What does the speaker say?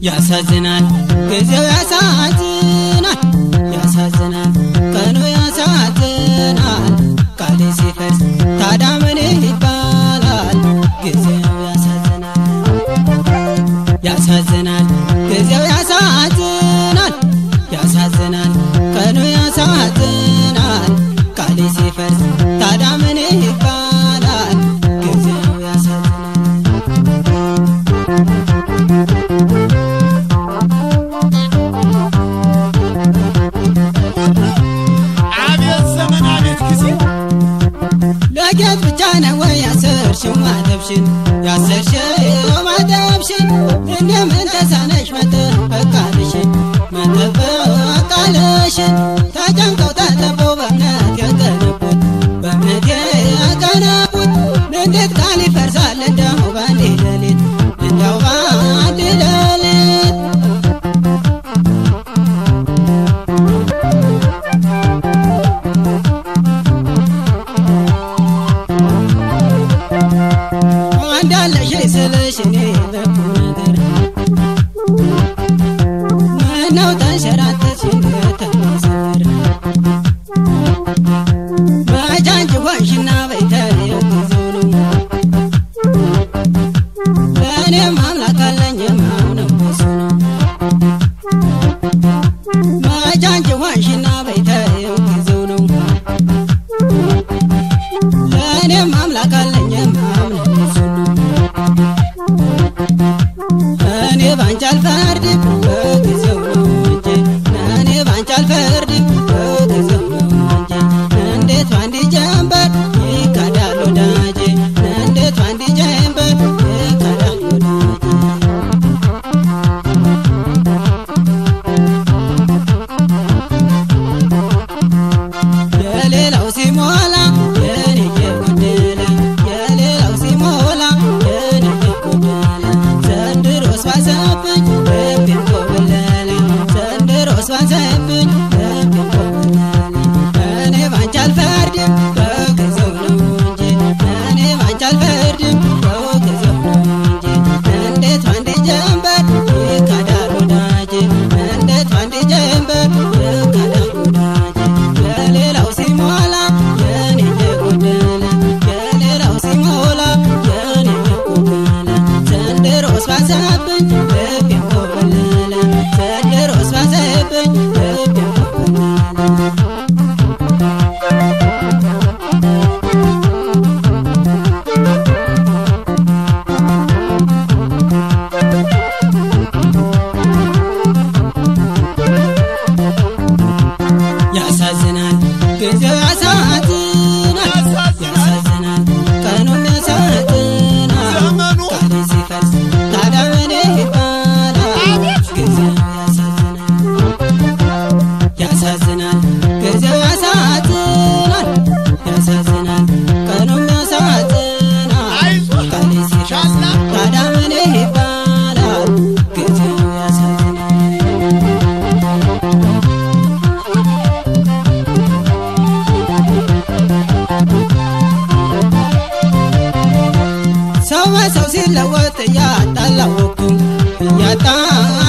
ያሳዝናል ጊዜው ያሳዝናል ያሳዝናል ቀኑ ያሳዝናል ቃሌ ሲፈርስ ታዲያ ምን ይባላል ጊዜው ያሳዝናል ያሳዝናል ጊዜው ያሳዝናል ያሳዝናል ቀኑ ያሳዝናል ቃሌ ሲፈርስ ታዲያ ምን ይባላል ጊዜው ያሳዝናል አቤት ዘመን አቤት ጊዜ ለጌጥ ብቻ ነው ወይ ያሰርሽው ማተብሽን ያሰርሽው ማተብሽን እንደምን ተሳነሽ መጠበቃልሽን መጠበቃልሽን ተጨንቀው ተጠበው በእምነት ያቀነቡት በእምነት ያቀነቡት እንዴት ቃል ይፈርሳል እንደው ባንድ ሌሊት እንደው ባንድ ሌሊት እንዳለሽ ስልሽ እኔ በቁም ነገር ምነው ተንሸራተትሽ እንደተመሰር መቻንጭ ሆንሽና በይተየው ጊዜው ነው ለእኔም አምላክ አለኝ የማምነው በሱ ነው መቻንጭ ሆንሽና በይተየው ጊዜው ነው ለእኔም አምላክ አለኝ የማምነው በሱ ነው እኔ ባንቺ አልፈርድም በጊዜው ነው እንጂ እኔ ባንቺ አልፈርድም በጊዜው ነው እንጂ እንዴት ባንዲ ጀንበር ይካዳል ወዳጄ እንዴት ባንዲ ጀንበር ይካዳል ወዳጄ የሌላው ሲሞላ የኔ የጎደለ የሌላው ሲሞላ የኔ የጎደለ ዘንድሮስ ባሰብኝ ልቤን ኮበለለ ዘንድሮስ ባሰብኝ ልቤን ኮበለለ እኔ ባንቺ አልፈርድም በጊዜው ነው እንጂ እኔ ባንቺ አልፈርድም በጊዜው ነው እንጂ እንዴት ባንዴ ጀንበር ይካዳል ወዳጄ እንዴት ባንዴ ጀንበር ይካዳል ወዳጄ የሌላው ሲሞላ የኔ የጎደለ የሌላው ሲሞላ የኔ የጎደለ ዘንድሮስ ባሰብኝ ልቤን ኮበለለ ዘንድሮስ ባሰብኝ ልቤን ኮበለለ ያሳዝናል ጊዜው ያሳዝናል ያሳዝናል ቀኑም ያሳዝናል ዘመኑ ቃሌ ሲፈርስ ታዲያ ምን ይባላል ጊዜው ያሳዝናል ያሳዝናል ጊዜው ያሳዝናል ያሳዝናል ቀኑም ያሳዝናል አይዞህ ቃሌ ሲፈርስ ሻላ ታዲያ ምን ይባላል ጊዜው ያሳዝናል ሰው በሰው ሲለወጥ እያጣላወቅኩ እያጣ